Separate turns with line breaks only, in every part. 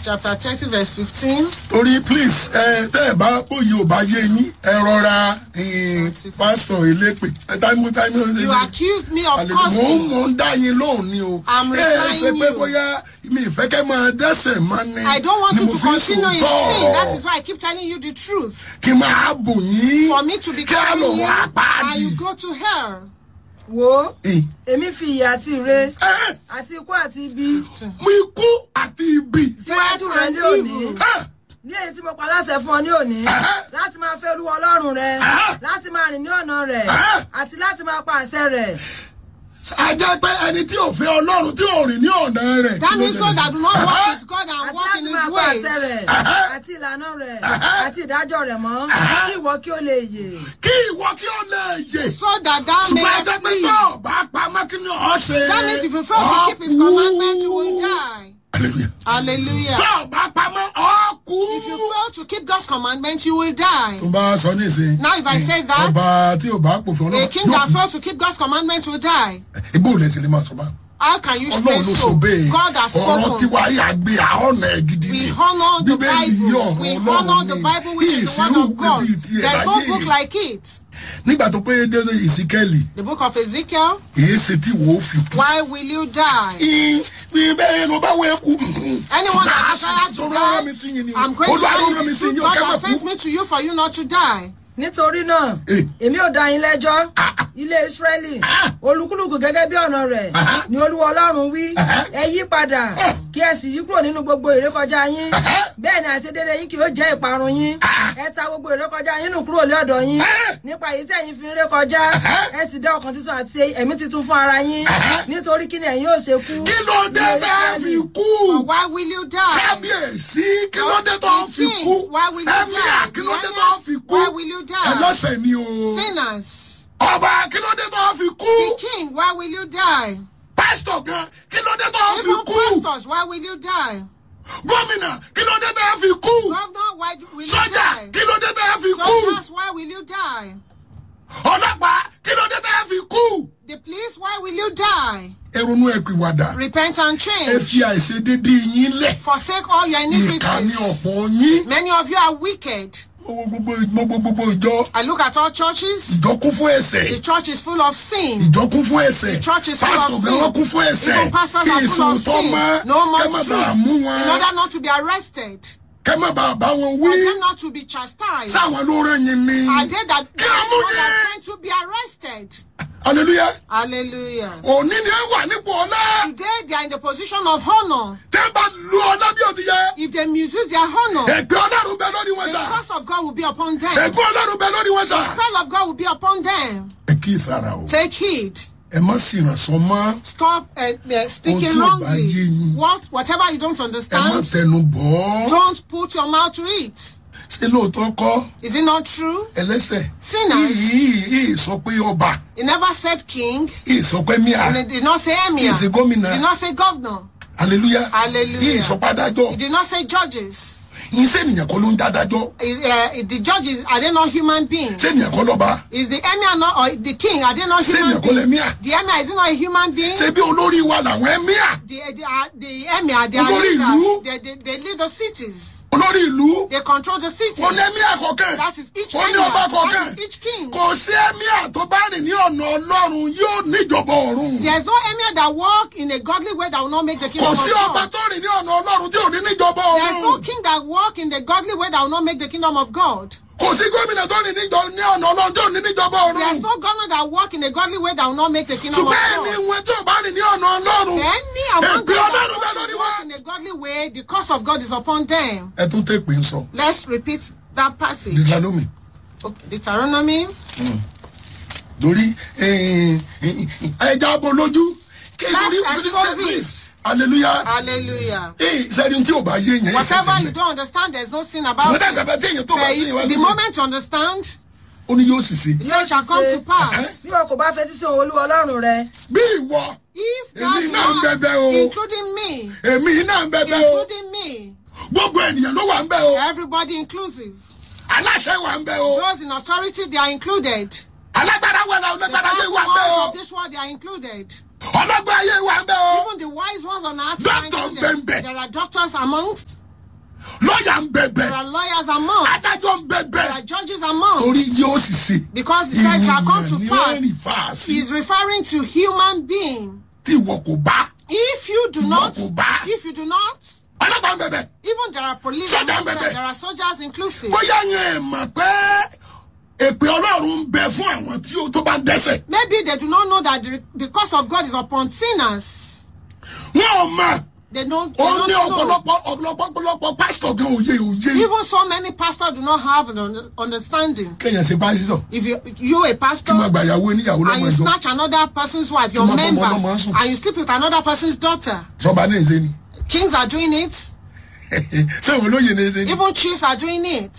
chapter thirty verse fifteen.
torí please ẹ tẹ́ ẹ bá bóyá ò bá yé yín ẹ rọra eh, pásítọ̀ elépè ẹ táìmù táìmù
You accused me of
àlejò mò ń
cursing.
mò ń dá yín lóhùn ni o
I'm
ẹ ẹ ṣe
replying
pé
you.
bóyá mi ìfẹ́ kẹ́ máa dẹ́sẹ̀ máa ní
I don't want
ni
you
mo
to
fi ń
continue in
sòótọ́
sin. That is why I keep telling you the truth.
kí n máa bò yín
For me to be
kí á lò
covering you
wọ́n
and
apáàdì.
you go to hell.
wo
Eh,
èmi fi ìyà àti ire
eh,
àti ikú àti ibi
mú ikú àti ibi.
síwájú rẹ
and
ní òní
evil.
Eh,
ní èyí tí mo pa láṣẹ fún ọ ní òní láti máa fẹ́ olúwa ọlọ́run rẹ láti máa rìn ní ọ̀nà rẹ̀ àti láti máa pa àṣẹ rẹ̀
a jẹ́ pé ẹni tí ò fẹ́ ọlọ́run tí ò rìn ní ọ̀nà rẹ̀.
That means those that do not walk
Eh,
with God and
àti
walk in
láti máa
His
pa àṣẹ rẹ̀
ways.
àti ìlànà rẹ̀ àti ìdájọ́ rẹ̀ mọ́ kí ìwọ kí ó lè yè
kí ìwọ kí ó lè yè.
So that thou
ṣùgbọ́n ẹ jẹ́
mayest
pé
live.
tó o bá pamọ́ kí ni ọ̀ ṣe.
That means if you fail to keep His
Ọ kú.
commandments, you will die.
Hallelujah.
Hallelujah.
tó o bá pamọ́ ọ kú.
If you fail to keep God's commandments, you will die.
tó bá sọ ní ìsìn.
Now, if I say that,
ọba tí ò bá pòfin
A
ọlọ́run
king that failed to keep God's commandments will die.
ibò lè sì lè máa sọ bá.
How can you say
ọlọ́run ló sọ
so?
bẹ́ẹ̀.
God has
ọ̀rọ̀
spoken.
tiwa yà gbé àhọ́nà ẹ̀ gidi
We
ni.
honor the
Bíbélì yí
Bible.
ọ̀rọ̀
We
Ọlọ́run
honor the
ni.
Bible, which is the word
Ìsirú
of God.
bíbí tiẹ̀
There's no
láyé.
book like it.
nígbà tó pé dédé ìsíkẹ́lì
The book of Ezekiel.
èyí ṣe tí wò ó fi kú.
Why will you die?
bí bẹ́ẹ̀ ló bá wẹ́ kú.
Anyone that desires to
tó rán mi
die,
sí yín ni o.
I'm going to
olúwa ló
tell
rán mi
you
sí
the
yín
truth.
o
God
kẹ́
has
mọ̀
sent
kú.
me to you for you not to die.
nítorí náà
Eh.
èmi ò dá yín lẹ́jọ́
Ah, ah.
ilé Ísírẹ́lì
Ah.
olúkúlùkù gẹ́gẹ́ bí ọ̀nà rẹ̀
Ah.
ni olúwa ọlọ́run wí
Ah.
ẹ yí padà
Ah.
kí ẹ sì yí kúrò nínú gbogbo ìrékọjá yín
Ah.
bẹ́ẹ̀ ni àìṣedéédé yín kì yóò jẹ́ ìparun yín
Ah.
ẹ ta gbogbo ìrékọjá yín nù kúrò lé ọ̀dọ̀ yín
Ah.
nípa èyí tí ẹ̀yin fi ń rékọjá
Ah.
ẹ sì dá ọkàn tuntun àti ẹ̀mí tuntun fún ara yín
Ah.
nítorí kí ni ẹ̀yin yóò ṣe kú
kí ló dé
ní
bẹ́ẹ̀ fi
Ísírẹ́lì.
kú.
But why will you die?
kábíyèsí kí ló dé tó fi
The
kú.
king, why will you
ẹ̀míà
die?
kí ló dé
The
tó fi kú.
Why will you die?
ẹlọ́sẹ̀ ni o.
Sinners.
ọba kí ló dé tó fi
The
kú.
king, why will you die?
pásítọ̀ gan kí ló dé tó fi
Even
kú.
pastors, why will you die?
gómìnà kí ló dé tó fi kú.
Governor, why will you
sọ́jà
die?
kí ló dé tó fi kú.
Soldiers, why will you die?
ọlọ́pàá kí ló dé tó fi kú.
The police, why will you die?
èrònú ẹ̀pìwàdà
Repent and
ẹ
change.
fi àìṣedédé yín lẹ̀.
Forsake all your
ìkà ní
iniquities.
ọ̀pọ̀ yín.
Many of you are wicked.
mo wo gbogbo mo wo gbogbo ìjọ
I look at all churches.
ìjọ kún fún ẹ̀ṣẹ̀.
The church is full of sin.
ìjọ kún fún ẹsẹ̀
The church is full of
pásítọ̀ gan wọn kún fún ẹsẹ̀
Even pastors
kí
are full of
ìsòótọ́
sin.
mọ́
No more
kẹ́ má
truth.
bàa mú
In
wọn
order not to be arrested.
kẹ́ má bàa bá wọn wí
For them not to be chastised.
sáwọn ló rán yín ni
Are they that
Kí a mú
God
yín.
has sent to be arrested?
hallelujah
Hallelujah.
òní ni ẹ wà nípò ọlá
Today they are in the position of honor.
tẹ́ bá lu ọlá bí òdi yẹ
If they misuse their honor,
ẹgbẹ́ ọlọ́run bẹ lórí wọn
the
sà
curse of God will be upon them.
ẹgbẹ́ ọlọ́run bẹ lórí wọn
The
sà.
spell of God will be upon them.
ẹ kí ìsara o
Take heed.
ẹ má sì ràn sọ mọ́
Stop uh, uh, speaking
Ohun tí ò bá
wrongly.
yé yín.
What, whatever you don't
ẹ má
understand,
tẹnu bọ̀ ọ́
don't put your mouth to it.
ṣé lóòótọ́ kọ́
Is it not true?
ẹlẹ́sẹ̀
Sinners.
yìí yìí sọ pé ọba
He never said king.
yìí sọ pé míà
And he did not say emir.
yìí ṣe
He
gómìnà
did not say governor.
hallelujah
Hallelujah.
yìí sọ pé adájọ́
He did not say judges.
yìí sẹ́niyàn kọ́ ló ń dádájọ́
Uh, the judges, are they not human beings?
sẹ́niyàn kọ́ lọ́ba
Is the emir not, or the king, are they not human
sẹ́niyàn kọ́
beings?
lẹ́míà
The emir, is he not a human being?
ṣé bí olórí wa làwọn ẹ̀míà
The, the, uh, the emir, they are
Olórí ìlú.
leaders. They, they, they lead the cities.
olórí ìlú
They control the city.
ó ní ẹ̀míà kọ̀ọ̀kan
That is each
ó ní
emir.
ọba
That
kọ̀ọ̀kan
is each king.
kò sí ẹ̀míà tó bá rìn ní ọ̀nà ọlọ́run yóò níjọba ọ̀run
There's no emir that walk in a godly way that will not make the
kò
kingdom
sí
of
ọba
God.
tó rìn ní ọ̀nà ọlọ́run tí ò ní níjọba
There's no
ọ̀run
king that walk in the godly way that will not make the kingdom of God.
kò sí gómìnà tó rìn níjọ- ní ọ̀nà ọlọ́run tí ò ní níjọba
There's
ọ̀run
no governor that walk in a godly way that will not make the kingdom of
ṣùgbọ́n ẹni
God.
wọn tí ò bá rìn ní ọ̀nà ọlọ́run
Any among
Èpè
them
Ọlọ́run
that
bẹ lórí
don't
wa.
walk in a godly way, the curse of God is upon them.
ẹ tún tẹ pé ń sọ
Let's repeat that passage.
Deuteronomy
Okay, Deuteronomy.
lórí ẹja bọ lójú kí
Let's
lórí
expose
christians hallelujah
Hallelujah.
ee sẹ́ni tí ò bá yé yẹn
Whatever you don't understand, there's no sin about
ṣùgbọ́n
it.
tẹ̀sán bẹ́ẹ̀ tí èèyàn tó bá
But
sí yẹn wá
the
lóye
moment you understand,
ó ní yóò sì ṣe
it says shall come to pass.
bí wọn kò bá fetí sí òun olúwa ọlọ́run rẹ
bí ìwọ
If
Èmi
that
náà ń bẹ̀bẹ̀ o.
man, including me,
èmi náà ń bẹ̀bẹ̀ o
including me,
gbogbo ènìyàn ló wà ń bẹ̀ o
everybody inclusive,
aláṣẹ wà ń bẹ̀ o
those in authority, they are included.
alágbára wà náà
The
alágbára ayé
powerful
wà ń bẹ̀ o
ones of this world, they are included.
ọlọ́gbọ́n ayé wà ń bẹ̀ o
Even the wise ones on earth are
Doctor
included.
Mbembe.
There are doctors amongst.
lọ́ọ̀yà ń bẹ̀bẹ̀
There are lawyers among.
adájọ́ ń
There
bẹ̀bẹ̀
are judges among.
torí yóò sì ṣe
Because the said shall come to
ènìyàn ní
pass.
ẹ̀rìn fà á sí
He is referring to human being.
tí ìwọ kò bá
If you do
Ìwọ
not,
kò bá.
if you do not,
ọlọ́pàá ń bẹ̀bẹ̀
even there are police,
Sọ́jà
among
ń bẹ̀bẹ̀.
them, there are soldiers inclusive.
bóyá yẹn ẹ̀ mọ̀ pé èpè ọlọ́run ń bẹ fún àwọn tí ó tó bá ń dẹ́sẹ̀
Maybe they do not know that the, the curse of God is upon sinners.
wọn ò mọ̀
They don't, they
ó ní
don't know.
ọ̀pọ̀lọpọ̀ ọ̀pọ̀lọpọ̀ ọ̀pọ̀lọpọ̀ pásítọ̀ gan òye òye
Even so many pastors do not have an un- understanding.
kéèyàn ṣe pásítọ̀
If you you a pastor
kí wọ́n gba ìyàwó oníyàwó
and
lọ́mọ
you
ìjọ
snatch another person's wife, your
Kí wọ́n bọ́ ọmọ
member,
ọlọ́mọ sùn.
and you sleep with another person's daughter,
sọba náà ń ṣe ni
kings are doing it.
ṣé òun lóye ní ṣe ni
Even chiefs are doing it.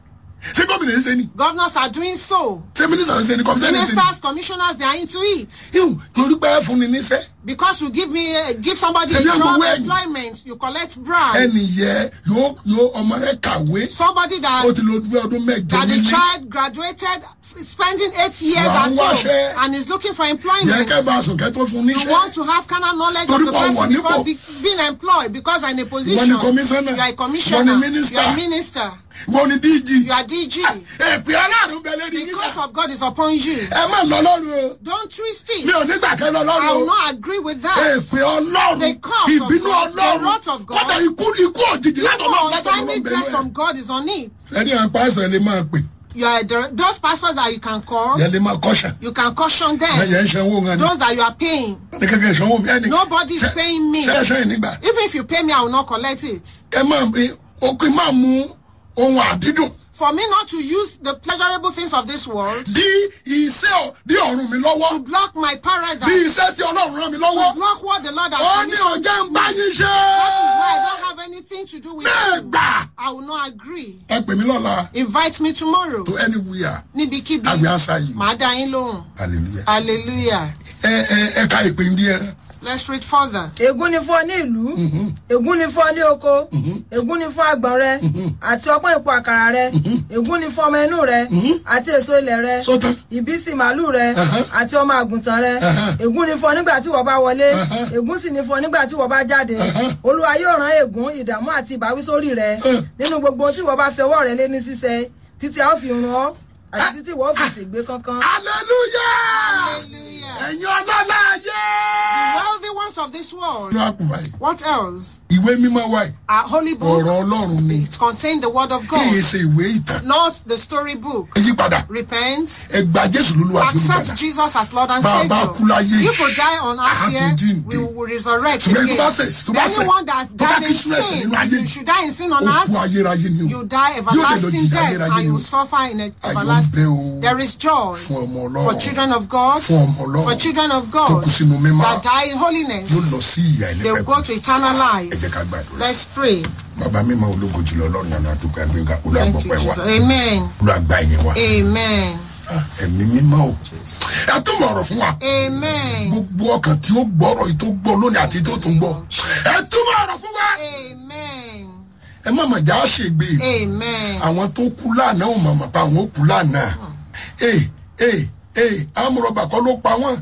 ṣé gómìnà ń ṣe ni
Governors are doing so.
ṣé mínísítà ń ṣe ni kọmíṣẹ́ ń ṣe ni.
Ministers, commissioners, they are into it.
yóò torí pé ẹ fún ni níṣẹ́
Because you give me, uh, give somebody a
Ṣebí
job
agbowó ẹ̀yìn.
employment, you collect bribe.
ẹnì yẹ yóò yóò ọmọ rẹ kàwé
Somebody
ó
that
ti lo gbé ọdún mẹ́jọ
that the
nílé
child graduated, spending eight years
Wà á
at
wáṣẹ́.
home and is looking for
yẹ
employment.
kẹ́ bá a sùn kẹ́ tó fún
You want
níṣẹ́
to have carnal knowledge
Torí
of the
pé o wà
person before
nípò.
be, being employed because you're in a position.
Ìwọ ni commissioner.
You are a
Ìwọ
commissioner.
ni minister.
You are a minister.
wọ́n ní díjì
You are DG.
èpè aláàrùn bẹ lórí
The
yín
curse
sá
of God is upon you.
ẹ má lọ lọ́rùn o
Don't twist it.
mi ò nígbà kẹ́ lọ
I
lọ́rùn
will
o
not agree with that.
èpè ọlọ́run
The curse of
ìbínú
God, the
ọlọ́run
wrath of God.
kọ́tà ikú ikú òjijì látọ̀
Even
lọ́run látọ̀
untimely
lọ́run
death
bẹ̀rù
from
ẹ̀.
God is on it.
ẹni à ń pa ẹsẹ̀ lè máa pè
You are the, those pastors that you can call.
yẹn lè máa kọ́ṣà
You can caution
ẹ
them.
yẹn ń sanwó ńgá ni
Those that you are paying.
ní kẹ́kẹ́ sanwó mi ẹni
Nobody is
Ṣé-
paying me.
ṣe é ṣe ìnígbà
Even if you pay me, I will not collect it.
ẹ máa ó kí n máa mú ohun àdídùn
For me not to use the pleasurable things of this world
dí iṣẹ́ ọ̀- dí ọ̀run mi lọ́wọ́
to block my
dí
paradise,
iṣẹ́ tí ọlọ́run rán mi
to
lọ́wọ́
block what the Lord
ó
has
ní
commissioned.
ọjà ń bá yín ṣe
That is why I don't have anything to do with
bẹ́ẹ̀
you.
gbà
I will not agree.
ẹ pè mí lọ́la
Invite me tomorrow.
to anywhere
Níbikíbi.
àgbẹ̀ àṣà yìí
Màá dá yín lóhùn.
hallelujah
Hallelujah.
ẹ ẹ ẹ ka ìpè ń díẹ̀
Let's read further.
ègún ni fún ọ ní ìlú ègún ni fún ọ ní oko ègún ni fún àgbọ̀n rẹ àti ọpọ́n ìpò àkàrà rẹ ègún ni fún ọmọ inú rẹ àti èso ilẹ̀ rẹ
sọ́tàn
ìbísí màálù rẹ
Uh-huh.
àti ọmọ àgùntàn rẹ
Uh-huh.
ègún ni fún ọ nígbà tí wọ́n bá wọlé
Uh-huh.
ègún sì ni fún ọ nígbà tí wọ́n bá jáde olúwa yóò rán ègún ìdààmú àti ìbáwí sórí rẹ
Uh.
nínú gbogbo ohun tí wọ́n bá fi ọwọ́ rẹ lé ní ṣíṣe títí a ó fi run ọ́ àti títí wọ́n ó fi ṣègbé kankan.
hallelujah
Hallelujah.
ẹ̀yin ọlọ́lá ayé.
The wealthy ones of this world.
inú àpò báyìí
What else?
ìwé mímọ́ wáyé
Our holy book.
ọ̀rọ̀ ọlọ́run ni
It contains the word of
kí yìí
God,
ṣe ìwé ìtàn
not the story book.
ẹ yí padà
Repent.
ẹ gba jésù lólúwa tó
Accept
lùgbàdà
Jesus as Lord and
Bá a bá kú
Savior.
láyé,
If we die on
a
earth
tún
here,
jíǹde.
we will resurrect
ṣùgbọ́n tó
again.
bá ṣẹ̀ tó bá ṣẹ̀
Anyone that
tó bá
died
kí
in
sínú ẹ̀ṣẹ̀
sin,
nínú ayé
you should die in sin on
ó kú
earth.
ayérayé ni o
You die
Yóò lè lọ
everlasting
jìyà
death
ayérayé
and
ni o.
you suffer in a
Ayọ̀ ń bẹ
everlasting.
o
There is joy
fún ọmọ
for
ọlọ́run
children of God,
fún ọmọ
for
ọlọ́run
children of
tó
God
kú sínú mímọ́
that die in
yóò lọ
holiness.
sí ìyà
They will go
ẹlẹ́pẹ̀kún
to eternal
ẹ
life.
jẹ́ ká gbàdúrà
Let's pray.
bàbá mímọ́ ológo jùlọ ọlọ́run yàrá àdúgbò ẹgbẹ́ngà
Thank you,
olùgbọ̀pẹ̀ wa
Jesus. Amen.
olùgbà ẹ̀yìn wa
Amen.
Ah, ẹ̀mí mímọ́ o ẹ tún mọ̀ ọ̀rọ̀ fún wa
Amen.
gbogbo ọkàn tí ó gbọ́rọ̀ yìí tó gbọ́ lónìí àti tó tún gbọ́ ẹ tún mọ̀ ọ̀rọ̀ fún wa
Amen.
ẹ má mà já ṣègbè
Amen.
àwọn tó kú lánàá ò mọ̀mọ́ pa àwọn ó kú lánàá ee ee ee amúrọ̀bà kọ́ ló pa wọ́n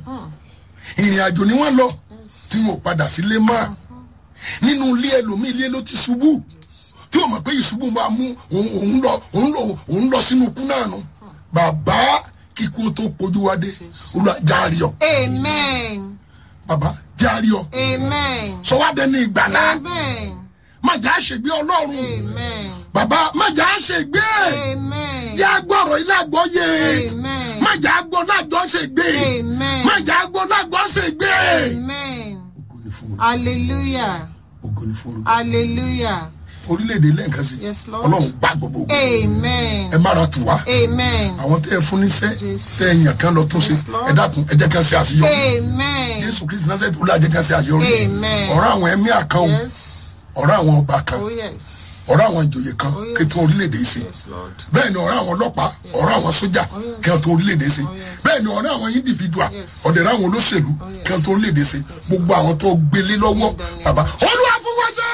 ìrìn àjò ni wọ́n lọ tí wọn ò padà sílé mọ́ nínú ilé ẹlòmíì ilé ló ti ṣubú tí o mọ̀ pé ìṣubú máa mú òun òun lọ òun lọ òun lọ sínú ikú náà nù bàbá kíkú tó pojú wa dé olúwa járe ọ
Amen.
bàbá járe ọ
Amen.
sọ wá dé ní ìgbàlá
Amen.
má jà á ṣègbé ọlọ́run
Amen.
bàbá má jà á ṣègbé
Amen.
yá gbọ́rọ̀ ilé àgbọ́yé
Amen.
má jà á gbọ́ lágbọ́ ṣègbé
Amen.
má jà á gbọ́ lágbọ́ ṣègbé.
Amen.
ògo ni fún olú
Hallelujah.
ògo ni fún olú
Hallelujah.
orílẹ̀-èdè lẹ́ẹ̀kan sí
Yes, Lord.
ọlọ́run gbá gbogbo ògo
Amen.
ẹ má ra tù wá
Amen.
àwọn tẹ́ ẹ fún níṣẹ́
Jésù.
tẹ́ ẹ yàn kán lọ tún ṣe
Yes, Lord.
ẹ dákun ẹ jẹ́ kán ṣe àṣeyọrí
Amen.
jésù kristu náà sẹ́yìn olú àjẹ́ kán ṣe àṣeyọrí
Amen.
ọ̀rọ̀ àwọn ẹ̀mí àkàn o
Yes.
ọ̀rọ̀ àwọn ọba kan
Oh, yes.
ọ̀rọ̀ àwọn ìjòyè kan
Oh, yes.
kí tún orílẹ̀-èdè yìí ṣe
Yes, Lord.
bẹ́ẹ̀ ni ọ̀rọ̀ àwọn ọlọ́pàá ọ̀rọ̀ àwọn sójà
Oh, yes.
kí wọ́n tún orílẹ̀-èdè ṣe
Oh, yes.
bẹ́ẹ̀ ni ọ̀rọ̀ àwọn individual
Yes.
ọ̀dẹ̀rẹ̀ àwọn olóṣèlú
Oh, yes.
kí wọ́n tún orílẹ̀-èdè ṣe gbogbo àwọn tó gbélé lọ́wọ́
Amen.
bàbá olúwa fún wọn ṣe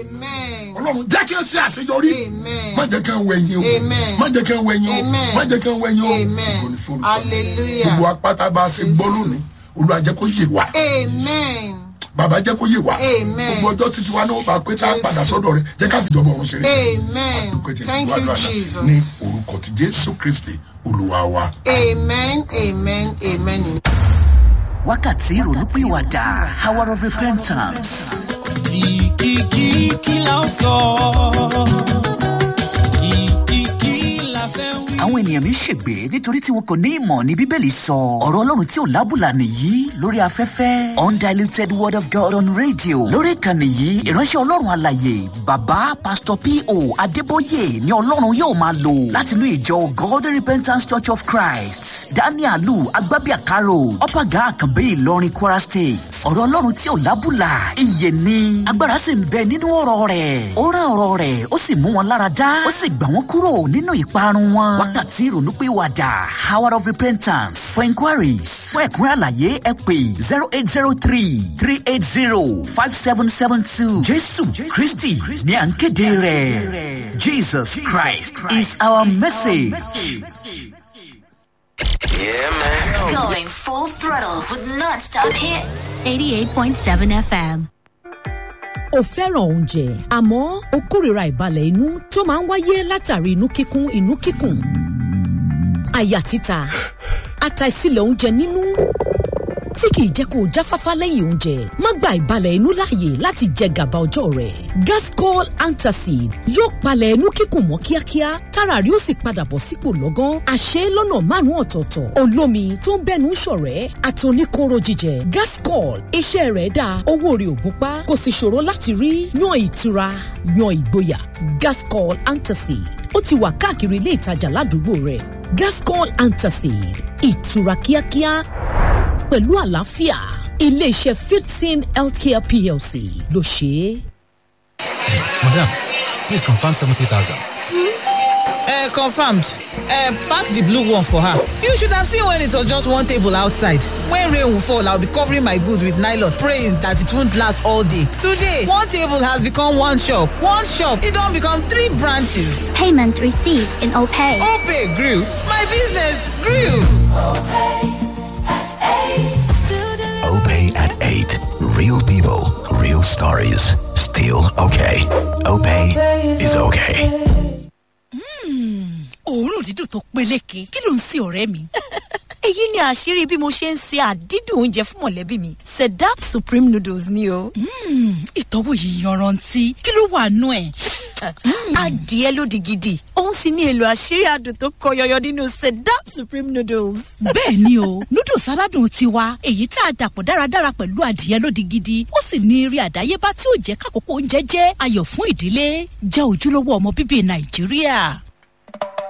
Amen.
ọlọ́run jẹ́ kí n ṣe àṣeyọrí
Amen.
má jẹ́ kí n wẹ̀yìn o
Amen.
má jẹ́ kí n wẹ̀yìn o
Amen.
má jẹ́ kí n wẹ̀yìn o
Amen.
Ògo ni fún Olùkọ́.
Hallelujah.
gbogbo apáta bá a ṣe gbọ́
Jésù.
lónìí olúwa jẹ́ kó yé wa
Amen.
bàbá jẹ́ kó yé wa
Amen.
gbogbo ọjọ́ títí wa náà bá pé tá a
Jésù.
padà sọ́dọ̀ rẹ̀ jẹ́ ká sì jọba ọ̀run ṣeré
Amen.
dúpẹ́ tí
Thank you,
gbàdúrà náà
Jesus.
ní orúkọ ti jésù kristi olúwa wa.
Amen. Amen. Amen.
wákàtí ìrònúpìwàdà hour of repentance.
kìkìkì kí la ó sọ kìkìkì la fẹ́ wí.
àwọn ènìyàn mi ń ṣègbè nítorí tí wọn kò ní ìmọ̀ ní bíbélì sọ ọ̀rọ̀ ọlọ́run tí ò lábùlà nìyí lórí afẹ́fẹ́ undiluted word of god on radio lórí ìkànnì yìí ìránṣẹ́ ọlọ́run àlàyé bàbá pastor po adébóyè ni ọlọ́run yóò máa lò láti inú ìjọ god repentance church of christ danielu agbábíàkárò ọ̀pàgà àkànbí ìlọrin kwara state ọ̀rọ̀ ọlọ́run tí ò lábùlà ìyè ni agbára sì ń bẹ nínú ọ̀rọ̀ rẹ̀ ó rán ọ̀rọ̀ rẹ̀ ó sì mú wọn lára dá ó sì gbà wọ́n kúrò nínú ìparun wọn wákàtí ìrònúpìwàdà hour of repentance for inquiries fún ẹ̀kúnrẹ́ àlàyé ẹ pè zero eight zero three three eight zero five seven seven two jésù kristi ní à ń kéde rẹ̀ jesus christ is our message.
Going full throttle with non-stop hits.
88.7 FM.
o fẹ́ràn oúnjẹ àmọ́ o kórìíra ìbalẹ̀ inú tó máa ń wáyé látàrí inú kíkún inú kíkùn àyà títa àtàìsílẹ̀ oúnjẹ nínú tí kìí jẹ́ kó o jáfáfá lẹ́yìn oúnjẹ má gba ìbalẹ̀ inú láàyè láti jẹ gàba ọjọ́ rẹ̀ gascol antacid yóò palẹ̀ inú kíkùn mọ́ kíákíá tára rí ó sì padà bọ̀ sípò lọ́gán àṣẹ lọ́nà márùn-ún ọ̀tọ̀ọ̀tọ̀ olómi tó ń bẹ́nu ṣọ̀rẹ́ àtòníkóró jíjẹ gascol iṣẹ́ rẹ̀ dáa owó rẹ̀ ò gúnpá kò sì ṣòro láti rí yan ìtura yan ìgboyà gascol antacid ó ti wà káàkiri ilé ìtajà ládùúgbò rẹ̀ gascol antacid ìtura kíákíá pẹ̀lú àlàáfíà iléeṣẹ́ fifteen healthcare plc ló ṣe é.
Madam, please confirm 70,000.
Uh, confirmed. Uh, pack the blue one for her. You should have seen when it was just one table outside. When rain will fall, I'll be covering my goods with nylon, praying that it won't last all day. Today, one table has become one shop. One shop, it don't become three branches.
Payment received in OPay.
Opay grew. My business grew.
OPay at 8. Real people, real stories. Still okay. OPay is okay.
òórùn dídùn tó peléke kí ló ń sin ọ̀rẹ́ mi.
èyí ni àṣírí bí mo ṣe ń se àdídùn oúnjẹ fún mọ̀lẹ́bí mi sedap supreme noodles ni o.
ìtọ́wò yìí yanrantí kí ló wà nú ẹ̀.
adìẹ lódì gidi òun sì ní èlò àṣírí adùn tó kọ yọyọ nínú sedap supreme noodles.
bẹ́ẹ̀ ni o noodles aládùn tiwa èyí tá a dàpọ̀ dáradára pẹ̀lú adìẹ lódì gidi ó sì ní eré àdáyébá tí ó jẹ́ kákòókò oúnjẹ jẹ́ ayọ̀ fún ìdílé jẹ́ ojúlówó ọmọ bíbí nàìjíríà.